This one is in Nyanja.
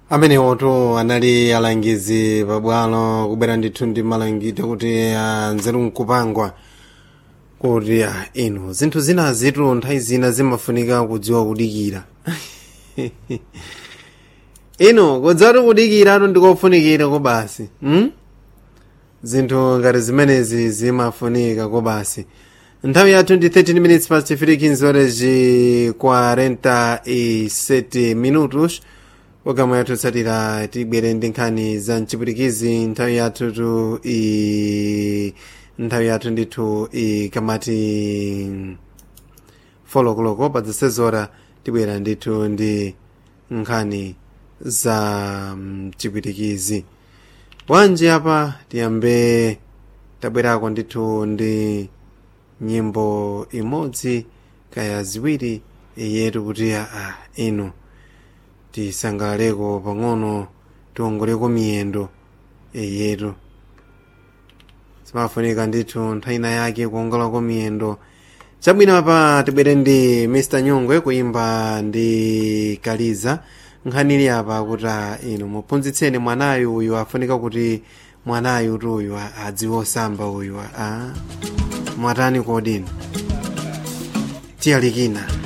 amenewoto anali alangizi pabwalo kubwera ndithu ndi malangito kuti ah, nzeru nkupangwa kuti ah, inu zinthu zina zitu nthawi zina zimafunika kudziwa kudikira inu kudzati kudikiratu ndikofunikira ko basi hmm? zinthu ngati zimenezi zimafunika ko basi nthawi yathu ndi 13 minutes past 3 kinzoreji 47 minutos programu yathu tsatira tibwere ndi nkhani za mchipwitikizi nthawi yathu tu i nthawi yathu ndithu ikamati folokoloko pa zisezora tibwera ndithu ndi nkhani za mchipwitikizi wanji apa tiyambe tabwerako ndithu ndi nyimbo imodzi kaya ziwiri yetu kuti ah, inu tisangalaleko pang'ono tiwongoleko miyendo yetu zimafunika ndithu nthawi ina yake kuwongolako miyendo chabwino apa tibwere ndi mr nyongwe kuimba ndi kaliza nkhanili apa kuti ah, inu muphunzitseni mwanayu uyu afunika kuti mwanayu tu uyu ah, adziwe osamba uyu ah. mwatani kodini tiyalikina